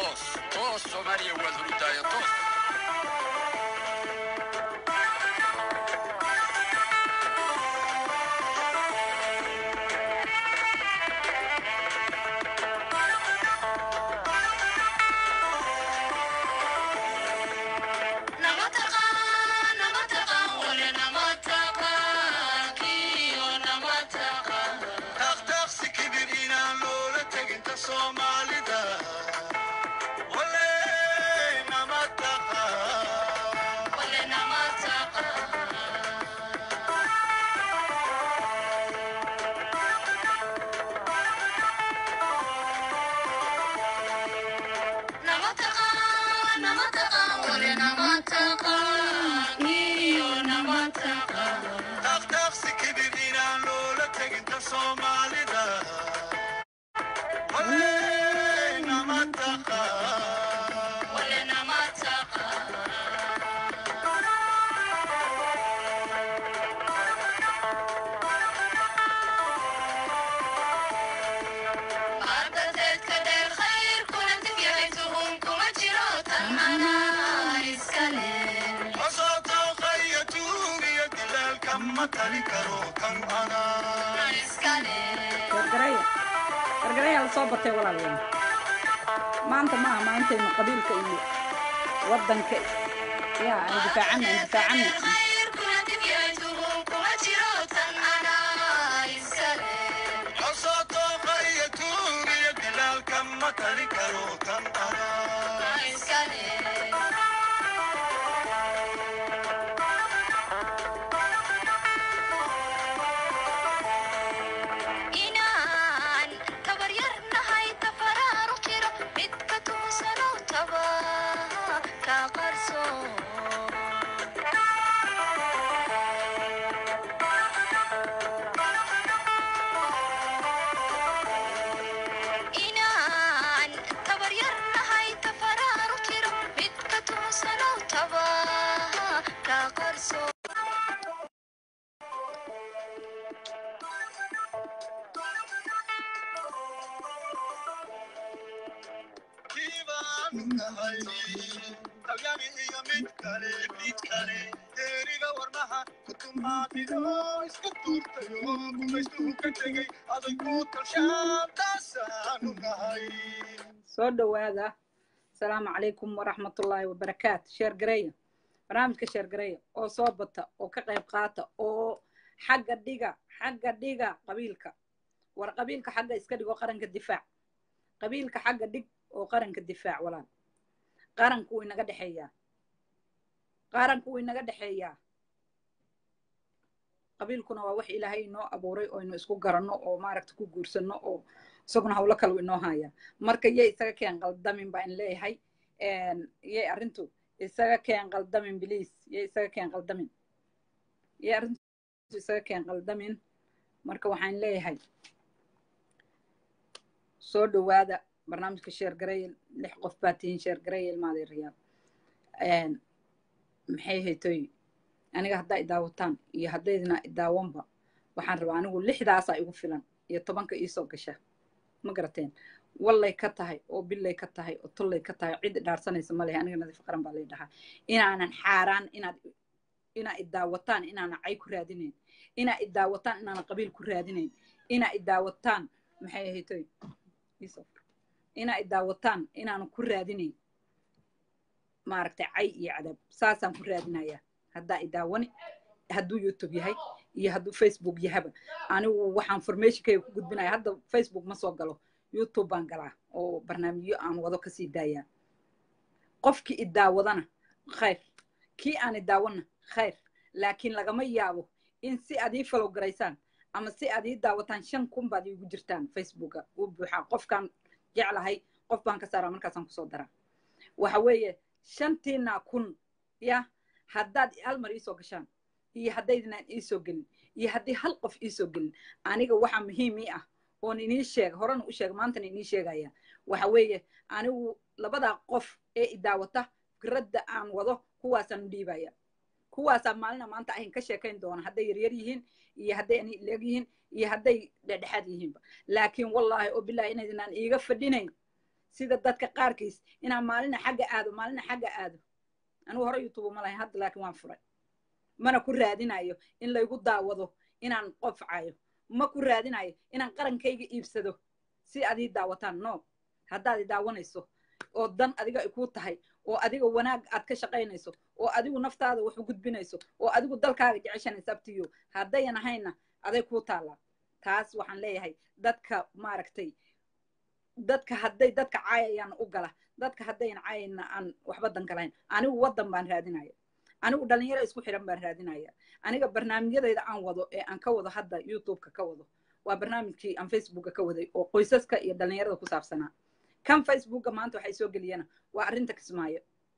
toos toos soomaaliya waad hurudaayo toos dhaqdhaqsi kibir inaan loola teginta soomaalida wale nama taqa dhaqdhaqsi kibir inaan loola teginta soomaalida wale nama taqa cosotooqaya tuugiyo dilaalka ma tali karo kan anaa gargaraya gargaraya la soo batay walaalayaal maanta maaha maantaynu qabiilka iyo waddanka yaa aan difaacana aan difaacana cosotooqaya tuugiyo dilaalka ma tali karo kan anaa inaan tabaryarnahay tafaraaru jiro midka tuusanow taba ka qarso inaan tabaryarnahay tafaraaru jiro midka tuusanow taba ka qarso kiibaan nahay tabyani iyo mid kale mid kale deeriga warmaha kutumaadido iska tuurtayo gumaystuu ka tegey aday ku tashaan taasaanu nahay soo dhowaada asalaamu calaykum waraxmatullaahi wabarakaatu sheer gareeya barnaamijka sheer gareeya oo soo bata oo ka qayb qaata oo xagga dhiga xagga dhiga qabiilka war qabiilka xagga iska dhigo qaranka difaac qabiilka xagga dhig oo qaranka difaac walaal qaranku wuu inaga dhexeeyaa qaranku wuu inaga dhexeeyaa qabiilkuna waa wax ilaahay inoo abuuray oo inu isku garanno oo maaragta ku guursanno oo isaguna hawlo kale inoo haya marka yay isaga keen qaldamin baa in leeyahay yay arrintu isaga keen qaldamin biliis yay isaga keen qaldamin yay arrintu isaga keen qaldamin marka waxaan leeyahay soo dhowaada barnaamijka sheer garayel lix qof baa tihiin sheer garayel maaday riyaal maxay haytoy aniga haddaa idaawataan iyo haddaydna idaawanba waxaan rabaa anigu lixdaasaa igu filan iyo tobanka iisoo gasha ma garateen wallay ka tahay oo billay ka tahay oo tullay ka tahay cid dhaarsanaysa ma lehe aniga nadiif qaran baa lay dhahaa inaanan xaaraan inaad inaa idaawataan inaanan cay ku raadinayn inaa idaawataan inaanan qabiil ku raadinayn inaa idaawataan maxay haytoy inaa idaawataan inaanan ku raadinayn maaragtay cay iyo cadaab saasaan ku raadinayaa haddaa idaawani hadduu youtube yahay iyo hadduu facebook yahaba anigu waxaan formationkayga ku gudbinaya hadda facebook ma soo galo youtube baan galaa oo barnaamijyo aan wado kasii daayaa qofkii idaawadana khayr kii aan idaawana khayr laakiin lagama yaabo in si aad ii falow garaysaan ama si aad ii daawataan shan kun baad iigu jirtaan facebooka uu buuxaa qofkaan jeclahay qof baan ka saaraa markaasaan kusoo daraa waxa weeye shantiina kun ya haddaad hal mar iisoo gashaan iyo haddaydnaan iisoo gelin iyo haddii hal qof iisoo gelin aniga waxaa muhiim ii ah oon inii sheega horena u sheega maantana inii sheegaya waxa weeye anigu labadaa qof ee idaawata fikradda aan wado kuwaasaan u dhiibaya kuwaasaa maalina maanta ahin ka sheekayn doona hadday yaryar yihiin iyo hadday ani leeg yihiin iyo hadday dhexdhexaad yihiinba laakiin wallaahi oo bilaahi inaydinaan iiga fadhinayn sida dadka qaarkiis inaan maalina xagga aado maalina xagga aado anigu hore youtube ma lahayn hadda laakiin waan furay mana ku raadinayo in laygu daawado inaan qofcayo ma ku raadinayo inaan qarankayga iibsado si aad ii daawataan no haddaad i daawanayso oo dan adiga ay kuu tahay oo adiga wanaag aad ka shaqaynayso oo adigu naftaada wax u gudbinayso oo adigu dalkaaga jeceshanaysa abtiyo haddayan ahayna aday kuu taallaa taas waxaan leeyahay dadka maaragtay dadka hadday dadka caayayaan u gala dadka haddayan caayayna aan waxba dan galayn anigu waddan baan raadinaya anigu dhalinyaro isku xiran baan raadinaya aniga barnaamijyadayda aan wado ee aan ka wado hadda youtubeka ka wado waa barnaamijkii aan facebooka ka waday oo qoysaska iyo dhalinyarada ku saabsanaa kan facebooka maanta waxay soo geliyana waa arrinta kismaayo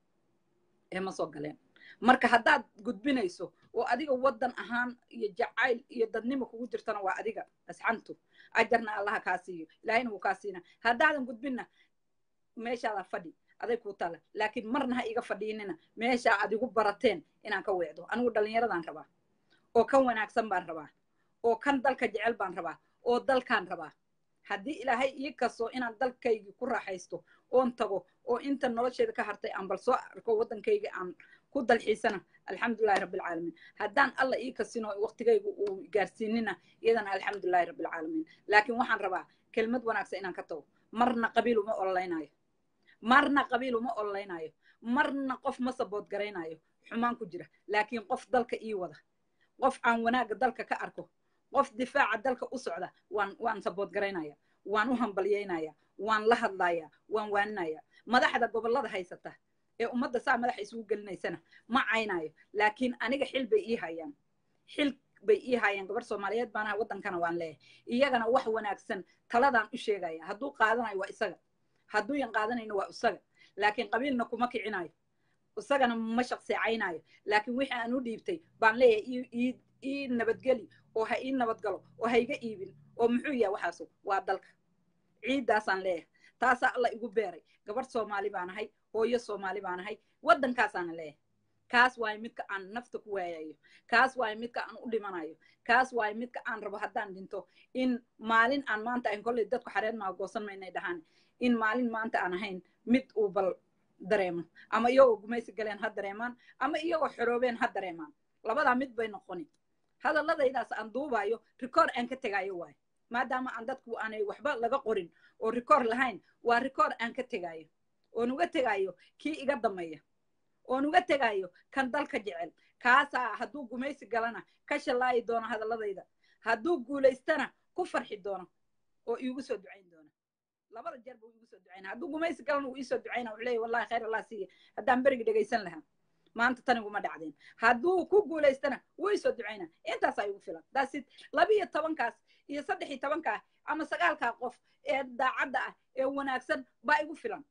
ee ma soo galeen marka haddaad gudbinayso oo adiga waddan ahaan iyo jacayl iyo dadnimo kugu jirtana waa adiga asxantu ajarna allaha kaa siiyo ilaahayna wuu kaa siina haddaadan gudbinna meeshaadaa fadhi aday kuu tala laakiin marna ha iga fadhiinina meeshaa aad igu barateen inaan ka weecdo anigu dhallinyaradaan rabaa oo kan wanaagsan baan rabaa oo kan dalka jecel baan rabaa oo dalkaan rabaa haddii ilaahay ii kasto inaan dalkaygii ku raaxaysto oon tago oo inta nolosheeda ka hartay aan bal soo arko waddankayga aan ku dalxiisana alxamdulilahi rabbilcaalamiin haddaan alla ii kasino waqtigayga uu gaarsiinina iyadana alxamdulilahi rabbilcaalamiin laakiin waxaan rabaa kelmad wanaagsan inaan ka tago marna qabiil uma ololaynayo marna qabiil uma ololaynayo marna qof ma sabood garaynayo xumaan ku jira laakiin qof dalka ii wada qof aan wanaagga dalka ka arko qof difaaca dalka u socda waan waan sabood garaynaya waan u hambalyaynaya waan la hadlaya waan waaninaya madaxda gobollada haysata ee ummadda saa madaxa isugu gelinaysana ma caynayo laakiin aniga xil bay ii hayaan xil bay ii hayaan gabar soomaaliyeed baanaha waddankana waan leeyahay iyagana wax wanaagsan taladaan u sheegaya hadduu qaadanayo waa isaga hadduuyan qaadanayno waa isaga laakiin qabiilna kuma kicinayo isagana ma shaqseecaynayo laakiin wixii aan u dhiibtay baan leeyahay ii nabadgeli oo ha ii nabadgalo oo ha iga iibin oo muxuu yahay waxaasu waa dalka ciiddaasaan leeyahay taasaa alla igu beeray gabarh soomaali baan ahay hooyo soomaali baan ahay waddankaasaana leeyahay kaas waayo midka aan nafta ku waayayo kaas waayo midka aan u dhimanayo kaas waayo midka aan rabo haddaan dhinto in maalin aan maanta ahayn kolley dadku xareed maa goosan maynay dhahaan in maalin maanta aan ahayn mid uu bal dareemo ama iyagoo gumaysi galeen ha dareemaan ama iyagoo xoroobeen ha dareemaan labadaa mid bay noqoni hadalladaydaas aan duubayo rikoor aan ka tegaayo waayo maadaama aan dadku aanay waxba laga qorin oo rikoor lahayn waa rikoor aan ka tegaayo oon uga tegaayo kii iga dameeya oon uga tegaayo kan dalka jecel kaasaa hadduu gumaysi galana ka shallaayi doono hadalladayda hadduu guulaystana ku farxi doono oo iigu soo ducayn doona labada jeer buu iigu soo ducayna hadduu gumaysi galana uu iisoo ducayna wuxuu leeyahy wallahi khayr allah siiya haddaan berigi dhegaysan lahaa maanta taniguma dhacdeen hadduu ku guulaystana wuu isoo ducayna intaasaa igu filan daasid labiyo tobankaas iyo saddex iyo tobankaa ama sagaalkaa qof ee daacadda ah ee wanaagsan baa igu filan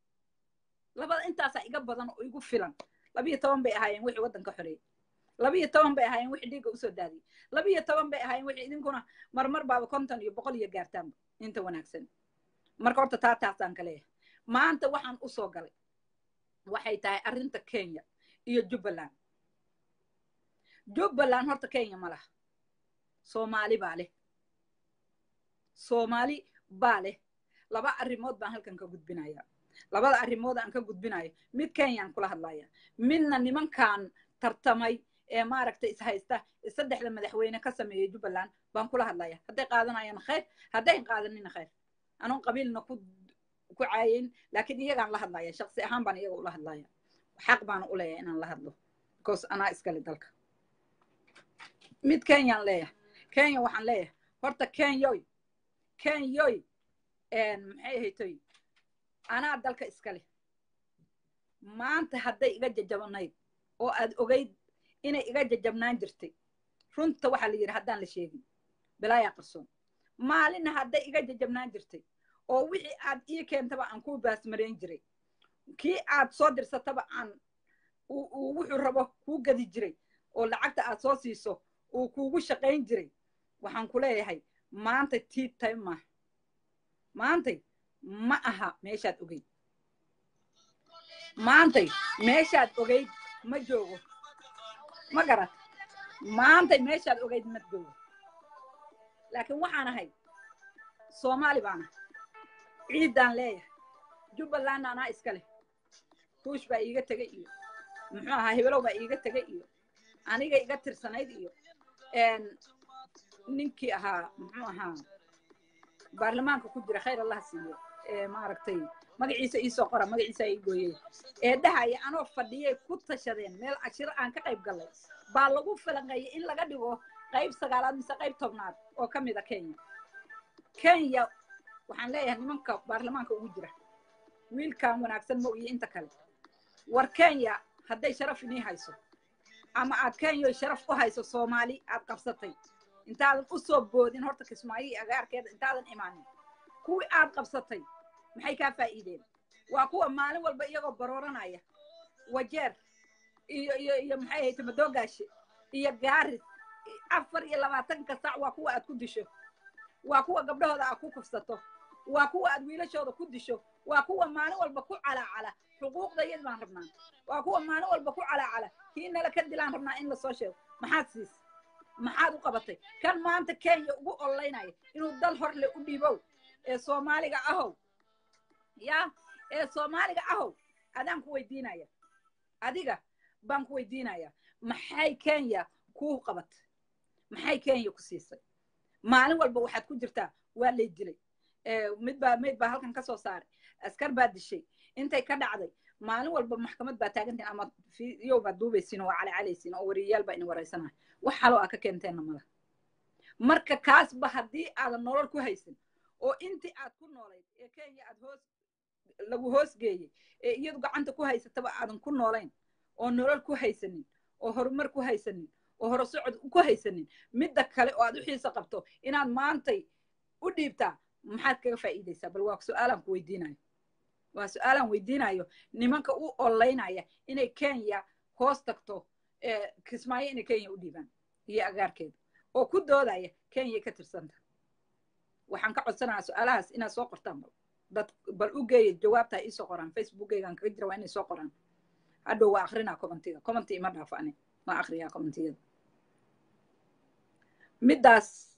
labada intaasaa iga badan oo igu filan labiyo toban bay ahaayeen wixii waddanka xoreeyey labiyo toban bay ahaayeen wixii dhiigga usoo daadiyey labiyo toban bay ahaayeen wixii idinkuna marmar baaba konton iyo boqol iyo gaartaanba inta wanaagsan marka horta taa taasaan ka leeyahay maanta waxaan usoo galay waxay tahay arrinta kenya iyo jubbaland jubbaland horta kenya ma laha soomaali baa leh soomaali baa leh laba arrimood baan halkan ka gudbinaya labada arrimood aan ka gudbinayo mid kenyaan kula hadlaya midna nimankan tartamay ee maaragtay ishaysta saddexda madaxweyne ka sameeyey jubbaland baan kula hadlaya hadday qaadanayaan khayr haddayn qaadanina khayr anoon qabiilna ku ku caayayn laakiin iyagaan la hadlaya shaqsi ahaan baan iyaga ula hadlaya xaq baana u leeyahay inaan la hadlo because anaa iskale dalka mid kenyaan leeyahay kenya waxaan leeyahay horta kenyoy kenyoy maxay ahaytoy anaa dalka iskale maanta hadday iga jajabanayd oo aad ogayd inay iga jajabnaan jirtay runta waxaa la yidhi haddaan la sheegin bilaayaa qarsoon maalinna hadday iga jajabnaan jirtay oo wixii aad ii keentaba aan kuu baasmarayn jiray kii aad soo dirsataba aan wuxuu rabo kuu gadi jiray oo lacagta aad soo siiso uu kuugu shaqayn jiray waxaan ku leeyahay maanta tii tay maaha maantay ma aha meeshaad ogeyd maantay meeshaad ogeyd ma joogo ma garat maantay meeshaad ogeyd ma joogo laakiin waxaan ahay soomaali baan ahay ciiddaan leeyahay jubbaland anaa iska leh tuush baa iiga tegay iyo muxuu ahaa hebelow baa iiga tegay iyo aniga iga tirsanayd iyo ninkii ahaa muxuu ahaa baarlamaanka ku jira khayr allah siiyo ee maaragtay magaciisa iisoo qora magaciisa ii gooyey ee dhahaya anoo fadhiyay ku tashadeen meel ashiro aan ka qayb gallay baa lagu falanqeeyey in laga dhigo qayb sagaalaad mise qayb tobnaad oo ka mid a kenya kenya waxaan leeyahay nimanka baarlamaanka ugu jira wiilkan wanaagsan ma iyo inta kale war kenya hadday sharaf inii hayso ama aad kenya sharaf u hayso soomaali aad qabsatay intaadan u soo boodin horta kismaayo iyo agaarkeeda intaadan imaanin kuwii aad qabsatay maxay kaa faa'iideen waa kuwa maalin walba iyagoo barooranaya wajeer iyo iyo iyo maxay ahayd madoogaashe iyo gaaris afar iyo labaatanka sac waa kuwa aad ku disho waa kuwa gabdhahooda aad ku kufsato waa kuwa aad wiilashooda ku disho waa kuwa maalin walba ku calaacala xuquuqda iyad baan rabnaa waa kuwa maalin walba ku calaacala kii nala ka dilaan rabnaa in lasoo sheego maxaad siis maxaad u qabatay kan maanta kenya ugu ololeynaya inuu dal horle u dhiibow ee soomaaliga ahow ya ee soomaaliga ahow adaan ku weydiinaya adiga baan ku weydiinaya maxay kenya kuu qabatay maxay kenya ku siisay maalin walba waxaad ku jirtaa waa lay dilay mid baa mayd baa halkan ka soo saaray askar baa dishay intay ka dhacday maalin walba maxkamad baa taagantiin ama yow baad duubaysiin oo waa calacalaysiin oo wariyayaal baa idin waraysanaya wax haloo aa ka keenteenna mala marka kaasba haddii aadan nolol ku haysan oo intii aad ku noolayd ee kenya aad hoos lagu hoos geeyey ee iyadu gacanta ku haysataba aadan ku noolayn oo nolol ku haysanin oo horumar ku haysanin oo hore socod ku haysanin midda kale oo aad u xiisa qabto inaad maantay u dhiibtaa maxaad kaga faa'iidaysaa bal waa su-aalaan ku weydiinayo waa su-aalaan weydiinayo nimanka u ololeynaya inay kenya hoos tagto kismaayo inay kenya u dhiibaan iyo agaarkeeda oo ku doodaya kenya ka tirsanta waxaan ka codsanayaa su-aalahaas inaad soo qortaan bal dad bal u geeya jawaabta iisoo qoraan facebookeygaan kaga jira waa inay soo qoraan hadhow waa akrinaa commentiga commenti ima dhaafo ani ma akriyaa commentiyada middaas